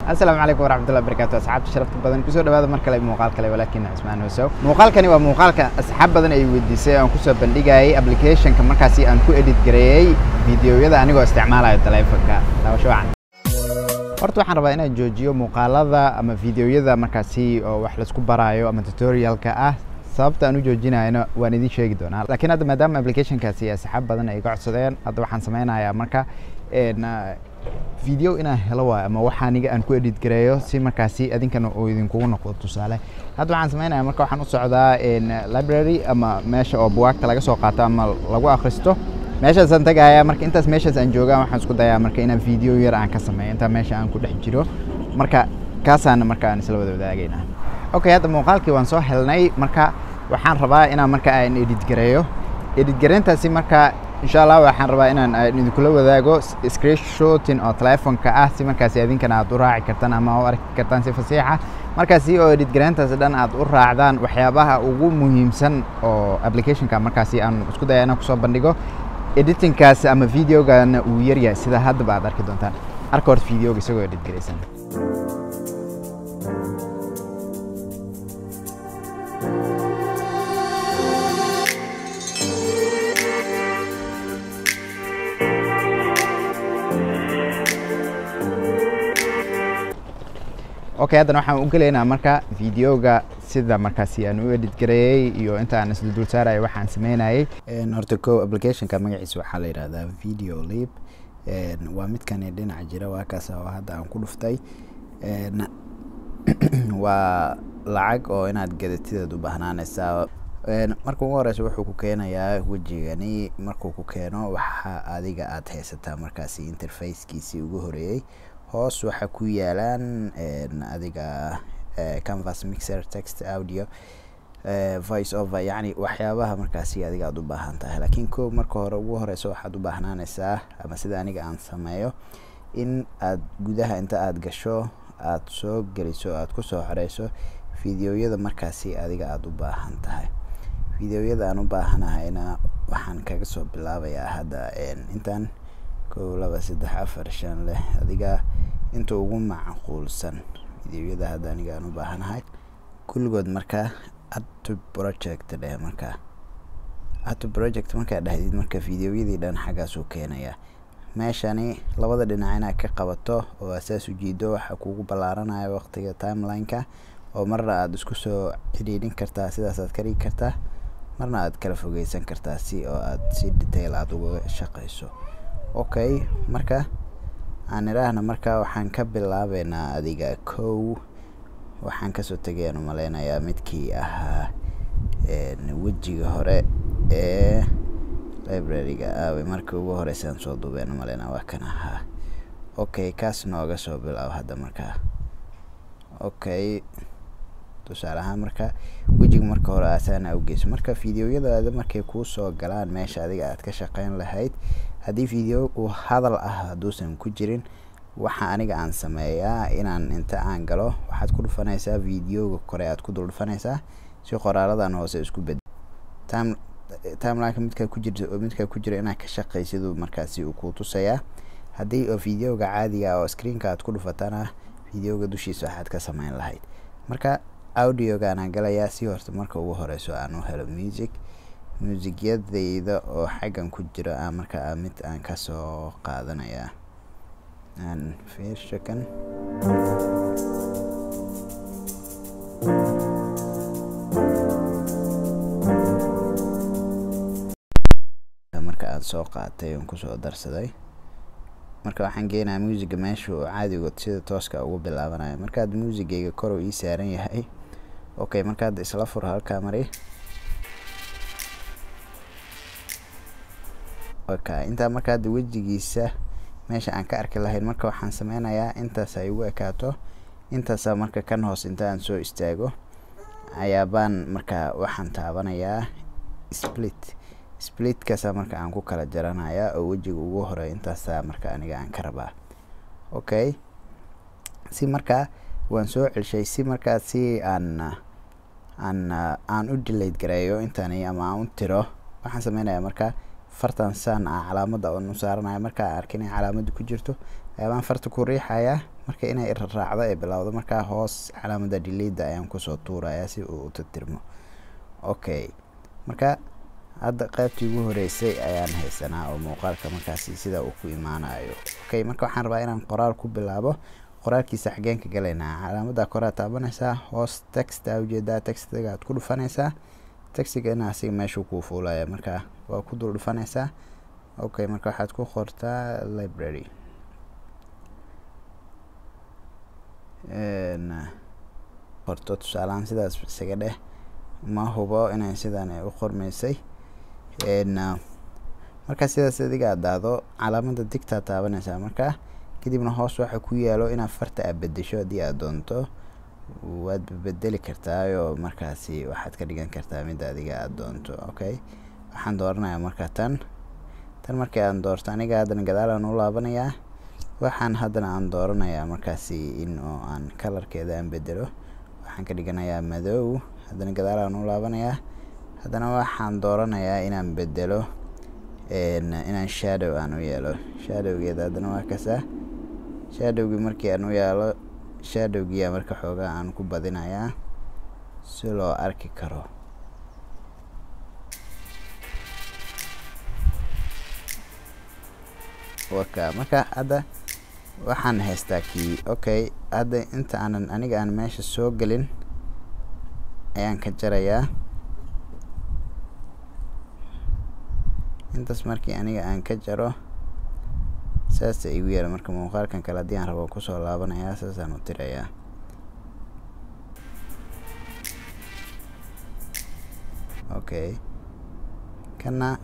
asalaamu calaykum waraxmatullahi barakatu asxaabta sharafta badan kusoo dhawaada mar kale muuqaal kale walaakin cismaan hosow muuqaalkani waa muuqaalka asxaab badan ay weydiisay aan kusoo bandhigayay applicationka markaasi aan ku edit gareeyey videoyada anigoo isticmaalayo taleefonka daawasho wacan horta waxaan rabaa inaan joojiyo muuqaalada ama videoyada markaasi oo wax laisku baraayo ama tutorialka ah sababta aan u joojinayno waan idin sheegi doonaa laakiin hadda maadaama applicationkaasi asxaab badan ay iga codsadeen hadda waxaan sameynayaa marka video inaan helo waayo ama wax aniga aan ku edit gareeyo si markaasi adinkana uu idinkugu noqdo tusaale hadda waxaan sameynaya marka waxaan u socdaa library ama meesha oo buwaagta laga soo qaato ama lagu akhristo meeshaasaan tagaya marka intaas meeshaas aan joogaa waxaan isku dayaa marka inaan video yar aan ka sameeyo intaa meesha aan ku dhex jiro marka kaasaana marka aan isla wada wadaagayna okay hadda muuqaalkii waan soo helnay marka waxaan rabaa inaan marka aan edit gareeyo edit gareyntaasi marka insha allah waxaan rabaa inaan idinkula wadaago screenshotin oo telefonka ah si markaasi adinkana aad u raaci kartaan ama u arki kartaan si fasiixa markaasi oo edit gareyntaas dhan aad u raacdaan waxyaabaha ugu muhiimsan oo applicationka markaasi aan isku daya inaan kusoo bandhigo editingkaas ama videogana uu yaryahay sida haddaba aad arki doontaan arka horta videoga isagoo edit garaysan okay haddana waxaan u gelaynaa marka videoga sida markaasi aan u edit gareeyey iyo inta aan isla dul saaraya waxaan sameynayay horta ko applicationka magaciisa waxaa la yidhahdaa video lib waa midkani dhinaca jira waa kaas oo hadda aan ku dhuftay waa lacag oo inaad gadatideed u bahnaanaysaa marka ugu horeysa wuxuu ku keenayaa wejigani markuu ku keeno waxa adiga aad haysataa markaasi interfacekiisii ugu horeeyey hoos waxaa ku yaalaan adiga canvas mixer text audio voice over yacni waxyaabaha markaasi adiga aad u baahan tahay laakiin ko marka hore ugu horeyso waxaad u baahnaanaysaa ama sida aniga aan sameeyo in aad gudaha inta aad gasho aad soo geliso aad kusoo xoreyso videoyada markaasi adiga aada u baahan tahay videoyada aan u baahanahayna waxaan kaga soo bilaabayaa hadda intaan kow laba saddex afar shan leh adiga inta ugu macquulsan videoyada hadda aniga aan u baahanahay kulligood marka ato project dheh marka ato project markaa dhahdid marka videoyadii dhan xaggaasuu keenaya meeshani labada dhinac inaad ka qabato oo asaas ujeedo waxaa kugu ballaaranaya waqtiga timeline-ka oo marna aada isku soo xidhiidhin kartaa sidaasaad ka dhigi kartaa marna aad kala fogeysan kartaa si oo aad si detail aada uga shaqeyso okay marka aan idhaahna marka waxaan ka bilaabeynaa adiga kow waxaan kasoo tegayaan umaleynayaa midkii ahaa wejiga hore ee library-ga aawe markii ugu horeysaan soo duubeen umaleynaa waa kan ahaa okay kaas nooga soo bilaab hadda markaa okay tusaale ahaan marka wejiga marka hore asaana ugeyso marka videoyadaada markay kuu soo galaan meesha adiga aad ka shaqeyn lahayd haddii video uu hadal ah hadduusan ku jirin waxa aniga aan sameeyaa inaan inta aan galo waxaad ku dhufanaysaa videoga kore aad ku dul dhufanaysaa si qoraaladan hoose isku bed time timelineka midkaa ku jirta oo midkaa ku jira inaad ka shaqaysiduu markaasi uu kuu tusayaa haddii oo videoga caadiga oo screenka aad ku dhufatana videoga dushiisa waxaad ka sameyn lahayd marka audioga anaan galayaa si horta marka ugu horeyso aan u helo music muusigyadayda oo xaggan ku jiro aan markaa mid aan kasoo qaadanayaa aan fiirshakan marka aada soo qaatay oon kusoo darsaday marka waxaan geenayaa muusiga meesha oo caadigood sida tooska ugu bilaabanayo markaad muusigayga kor uu ii saaran yahay okay markaad isla fur halkaa mari okay intaa markaad wejigiisa meesha aan ka arki lahayn marka waxaan sameynayaa intaas ay ugu ekaato intaasa marka kan hoos inta aan soo istaago ayaabaan marka waxaan taabanayaa split splitkaasa marka aan ku kala jaranayaa oo wejiga ugu hore intaasa marka aniga aan ka rabaa okay si markaa waan soo celshay si markaa si aan aan aan u delate gareeyo intani ama aan u tiro waxaan sameynayaa marka fartan saan ah calaamada oon u saaranaya markaa arkin in calaamada ku jirto ayaabaan farta ku riixayaa marka inay raacdo ay bilowdo markaa hoos calaamada delida ayaan kusoo tuurayaa si uu u tirtirmo okay marka hadda qaybtii ugu horeysay ayaan haysanaa oo muuqaalka markaasi sida uu ku imaanayo okay marka waxaan rabaa inaan qoraal ku bilaabo qoraalkiisa xageen ka galaynaa calaamada koraa taabanaysaa hoos text aa ujeedaa textiga aad ku dhufanaysaa textigana asiga meeshuu kuu fuulaya marka waa ku dul dhufanaysaa okay marka waxaad ku qortaa library qorto tusaalahaan sidaas isaga dheh ma hubo inay sidan u qormaysay markaa sidaas adiga aad daado calaamada digtaa taabanaysaa markaa kadibna hoos waxa ku yaalo inaad farta aad bedesho haddii aad doonto waad bedeli kartaayoo markaasi waxaad ka dhigan kartaa midda adiga aad doonto okay waxaan dooranayaa marka tan tan markii aan doorto aniga haddana gadaalaan u laabanayaa waxaan haddana aan dooranayaa markaasi in oo aan kalarkeeda aan bedelo waxaan ka dhiganayaa madow haddana gadaalaan u laabanayaa haddana waxaan dooranayaa inaan bedelo inaan shadow aan u yeelo shadowgeeda haddana waa kasaa shadowgii markii aan u yeelo shadowgiia marka xoogaa aan ku badinayaa si loo arki karo waka marka hadda waxaan haystaa kii okay hadda inta aanan aniga aan meesha soo gelin ayaan ka jarayaa intaas markii aniga aan ka jaro saasa igu yeela marka muuqaalkan kale haddii aan rabo kusoo laabanayaa saasaan u tirayaa okay kana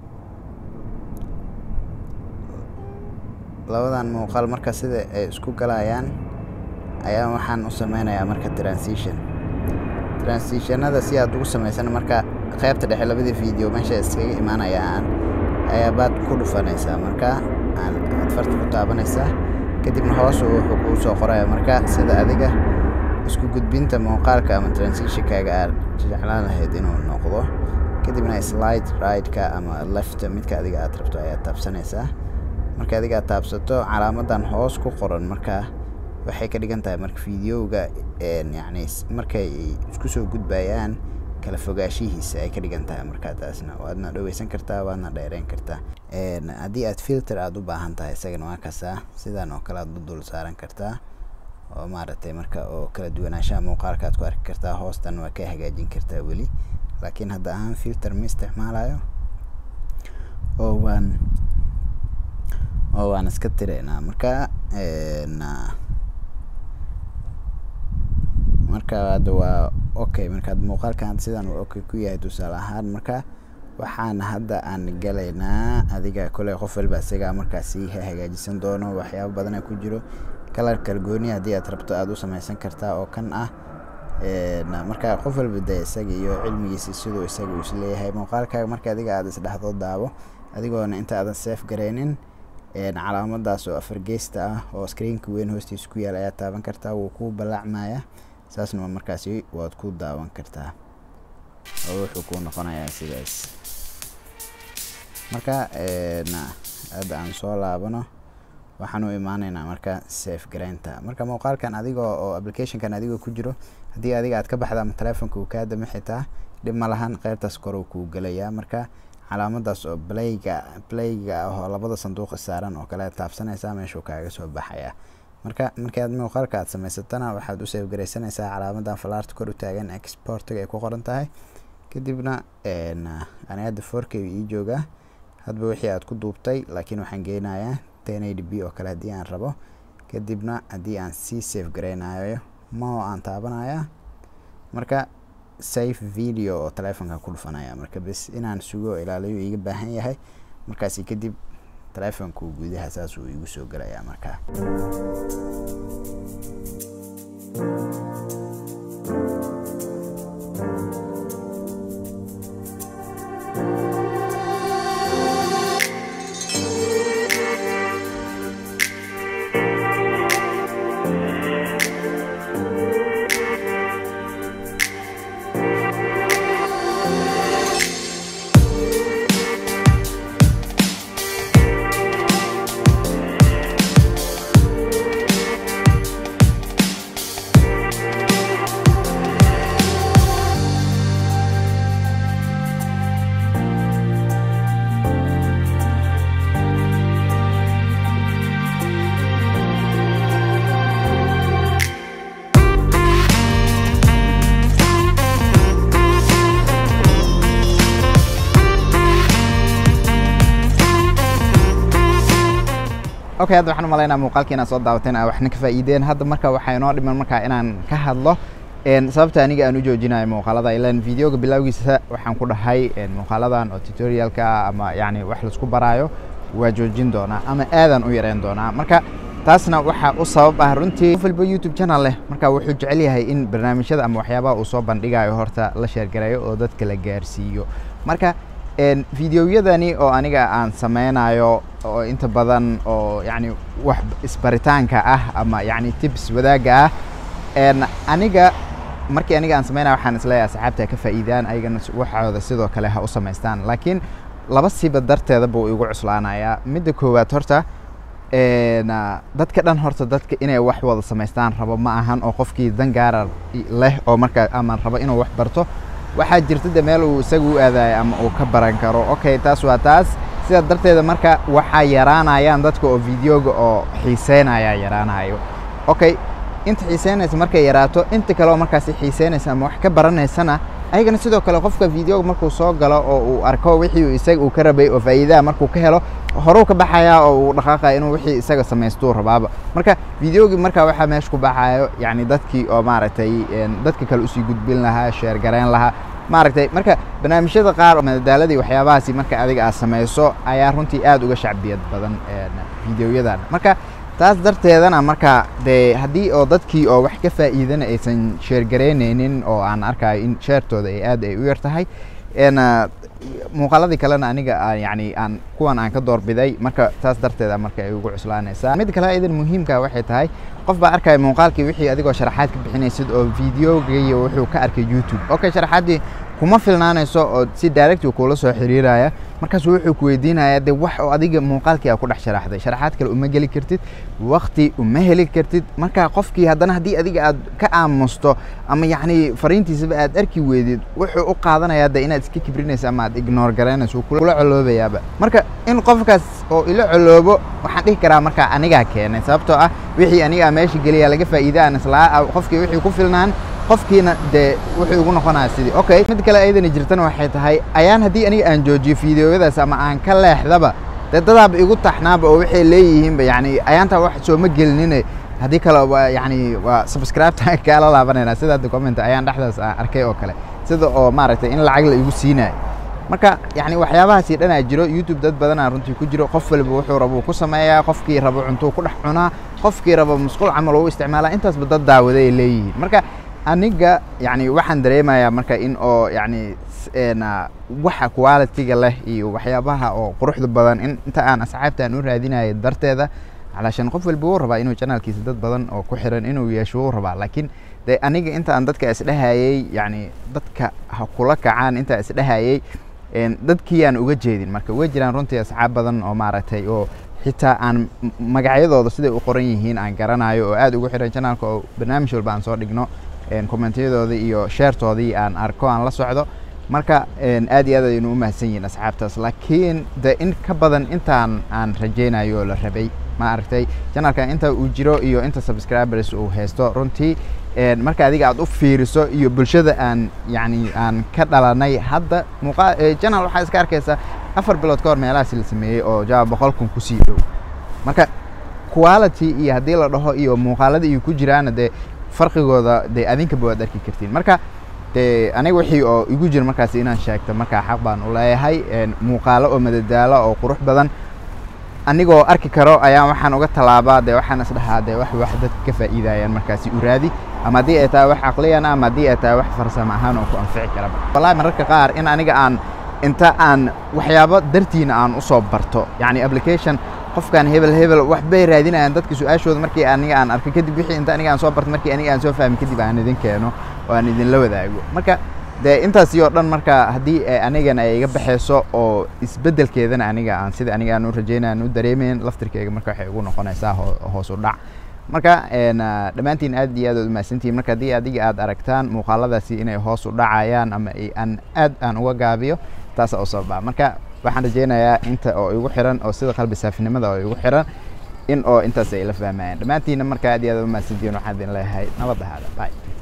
labadan muuqaal marka sida ay isku galayaan ayaa waxaan u sameynayaa marka transition transitionada si aad ugu sameysana marka qaybta dhexe labadii video meesha iskaga imaanayaan ayaa baad ku dhufanaysaa marka aad farta ku taabanaysaa kadibna hoos wuxuu kuu soo qoraya marka sida adiga isku gudbinta muuqaalka ama transitionkaaga aad jeclaan lahayd inuu noqdo kadibna slide right-ka ama lefta midka adiga aad rabto ayaad taabsanaysaa marka adiga aad taabsato calaamadan hoos ku qoran marka waxay ka dhigan tahay marka videoga yacni markay isku soo gudbayaan kala fogaashihiisa ay ka dhigan tahay markaa taasna waadna dhaweysan kartaa waadna dheereyn kartaa haddii aad filter aada u baahan tahay isagana waa kasaa sidan oo kale aad u dul saaran kartaa oo maaragtay marka oo kala duwanaanshaha muuqaalka aad ku arki kartaa hoostan waa ka hagaajin kartaa weli laakiin hadda ahaan filter ma isticmaalayo oo waan oo waan iska tiraynaa marka marka hadda waa okay markaad muuqaalkan sidan uu okay ku yahay tusaale ahaan marka waxaan hadda aan galaynaa adiga kole qof walba isagaa markaasi hagaajisan doono waxyaabo badana ku jiro kalar kalgooni haddii aad rabto aada u sameysan kartaa oo kan ah marka qof walba de isaga iyo cilmigiisa siduu isaga uu isleeyahay muuqaalkaaga marka adiga aada isdhexdoo daabo adigoona inta aadan seef gareynin calaamadaas oo afar geesta ah oo screenka weyn hoostiisa ku yaal ayaa taaban kartaa wuu ku balaacmaya saasna markaasi waad ku daawan kartaa oo wuxuu ku noqonayaa sidaas marka hadda aan soo laabano waxaan u imaaneynaa marka safe garaynta marka muuqaalkan adiga oo applicationkan adigoo ku jiro haddii adiga aad ka baxda ama telefonka uu kaa dama xitaa dhib ma lahan qaybtaas kor uu kuu gelayaa marka calaamadaas oo playga playga ah oo labada sanduuq saaran oo kale taabsanaysaa meeshuu kaaga soo baxaya marka markii aad muuqaalka aad samaysatana waxaad u save garaysanaysaa calaamadan falaarta kor u taagan exportiga ay ku qoran tahay kadibna ani hadda four k ii joogaa hadba wixii aad ku duubtay laakiin waxaan geynayaa ten eighty b oo kale haddii aan rabo kadibna haddii aan sii save garaynayo mao aan taabanaya marka safe video oo telefonka ku dhufanaya marka bes inaan sugo ilaaliyo iiga baahan yahay markaasi kadib telefonku gudaha saas uu igu soo gelayaa marka okay hadda waxaan umalaynaa muuqaalkii inaad soo daawateen aa waxna ka faa'iideen hadda marka waxaa inoo dhiman markaa inaan ka hadlo sababta aniga aan u joojinayo muuqaalada ilan videoga bilowgiisa waxaan ku dhahay muuqaaladan oo tutorialka ama yani wax laisku baraayo waa joojin doonaa ama aadaan u yareyn doonaa marka taasna waxaa u sabab ah runtii qof walba youtube channel leh marka wuxuu jecel yahay in barnaamijyada ama waxyaabaha uu soo bandhigayo horta la sheergareeyo oo dadka la gaarsiiyo marka videoyadani oo aniga aan sameynayo oo inta badan oo yani wax isbaritaanka ah ama yani tips wadaagga ah aniga markii aniga aan sameynaya waxaan isleeyahay asxaabta ka faa'iidaan ayagana waxooda sidoo kale ha u samaystaan laakiin laba siba darteeda buu igu cuslaanayaa midda koowaad horta dadka dhan horta dadka inay wax wada samaystaan rabo ma ahan oo qofkii dan gaara leh oo markaa ama rabo inuu wax barto waxaa jirta de meel uu isaga u aadayo ama uu ka baran karo okay taas waa taas sidaa darteeda marka waxaa yaraanayaan dadka oo videoga oo xiiseynayaa yaraanayo okay inta xiiseynaysa markay yaraato inta kale oo markaasi xiiseynaysa ama wax ka baranaysana ayagana sidoo kale qofka videoga markuu soo galo oo uu arko wixii isaga uu ka rabay oo faa'iidaha markuu ka helo horuu ka baxayaa oo uu dhaqaaqaya inuu wixii isaga samaystuu rabaaba marka videogii markaa waxaa meesha ku baxayo yacni dadkii oo maaragtay dadka kale usii gudbin lahaa sheer gareyn lahaa maaragtay marka barnaamijyada qaar madadaaladii waxyaabahaasi marka adiga aad samayso ayaa runtii aad uga shacbiyad badan videoyadan marka taas darteedana marka dee haddii oo dadkii oo wax ka faa'iidana aysan sheergaraynaynin oo aan arkayo in sheertooda ay aad ay u yar tahay muuqaaladii kalena aniga yani aan kuwan aan ka doorbiday marka taas darteeda marka ay ugu cuslaanaysaa mid kale idan muhiimka waxay tahay qof baa arkaya muuqaalkii wixii adigoo sharaxaad ka bixinaysid oo videogayo wuxuu ka arkay youtube okay sharaxaaddii kuma filnaanayso oo si directi kuula soo xiriiraya markaasu wuxuu ku weydiinayaa de wax oo adiga muuqaalkii aa ku dhex sharaxday sharaxaad kale uma geli kartid wakti uma heli kartid marka qofkii haddana haddii adiga aad ka aamusto ama yacni fariintiisaba aad arki weydid wuxuu u qaadanayaa de inaad iska kibrinaysa ama aad ignoor garaynayso kula coloobayaaba marka in qofkaas oo ila coloobo waxaan dhihi karaa marka anigaa keenay sababtoo ah wixii anigaa meesha geliya laga faa'iida aan islaa qofkii wixii ku filnaan qofkiina dee wuxuu igu noqonaya sidii okay mid kale ayadana jirtana waxay tahay ayaan haddii aniga aan joojiyo videoyadaas ama aan ka leexdaba dee dadaaba igu taxnaaba oo waxay leeyihiinba yani ayaantaa wax sooma gelinine haddii kale waa yani waa subscribeta kaala laabanayna sida hadda comment ayaan dhexdaas aan arkay oo kale sida oo maaragtay in lacag la igu siinayo marka yani waxyaabahaasi dhanaa jiro youtube dad badanaa runtii ku jiro qof waliba wuxuu rabo ku sameeyaa qofkii rabo cuntuu ku dhex cunaa qofkii rabo musqul camal u isticmaalaa intaasba dad daawada ay leeyihiin marka aniga yani waxaan dareemayaa marka in oo yani waxa quality-ga leh iyo waxyaabaha oo quruxda badan in inta aan asxaabtaan u raadinayo darteeda calaashan qof walba wuu rabaa inuu janaalkiisa dad badan oo ku xiran inuu yeesho wuu rabaa laakiin de aniga inta aan dadka isdhehayey yani dadka ha kula kacaan intaa isdhehayey dadkiiyaan uga jeedin marka way jiraan runtii asxaab badan oo maaragtay oo xitaa aan magacyadooda siday u qoran yihiin aan garanayo oo aad ugu xiran janaalka oo barnaamij walba aan soo dhigno commentyadoodii iyo sheertoodii aan arko aan la socdo marka aad iyo aad aynu u mahadsan yihiin asxaabtaas laakiin de in ka badan intaan aan rajaynayo oo la rabay ma aragtay janalkan inta uu jiro iyo inta subscribers uu haysto runtii marka adiga aad u fiiriso iyo bulshada aan yani aan ka dhalanay hadda muuqa janal waxaa iska arkaysa afar bilood ka hor meelahaasi la sameeyey oo jawaab boqol kun kusii dhow marka quality iyo haddii la dhaho iyo muuqaalada iyo ku jiraana dee farqigooda dee adinkaba waad arki kartiin marka de aniga wixii oo igu jira markaas inaan sheegto markaa xaq baan u leeyahay muuqaalo oo madadaalo oo qurux badan anigoo arki karo ayaa waxaan uga tallaabaa de waxaan isdhahaa de wax wax dadka ka faa'iidayaan markaasi u raadi ama haddii ay tahay wax caqliyana ama haddii ay tahay wax farsamo ahaan oo ku anfici karaba wallahi mararka qaar in aniga aan inta aan waxyaabo dartiina aan usoo barto yacni application qofkan hebel hebel waxbay raadinayaan dadka su-aashooda markii aniga aan arko kadib wixii inta aniga aan soo barto markii aniga aan soo fahmi kadib aan idin keeno oo aan idinla wadaago marka dee intaasi oo dhan marka haddii anigana ay iga baxayso oo isbeddelkeedana aniga aan sida aniga aan u rajaynaya aan u dareemayn laftirkeyga marka waxay ugu noqonaysaa hoos u dhac marka dhammaantiin aad iyo aad ood umahadsantihin marka haddii adiga aad aragtaan muuqaaladaasi inay hoos u dhacayaan ama aan aad aan uga gaabiyo taasa u sababa marka waxaan rajaynayaa inta oo igu xiran oo sida qalbi saafinimada oo igu xiran in oo intaas ay la fahmayaan dhammaantiina marka aad iyo aad umahadsantihin waxaan idin leeyahay nabad ahaada bye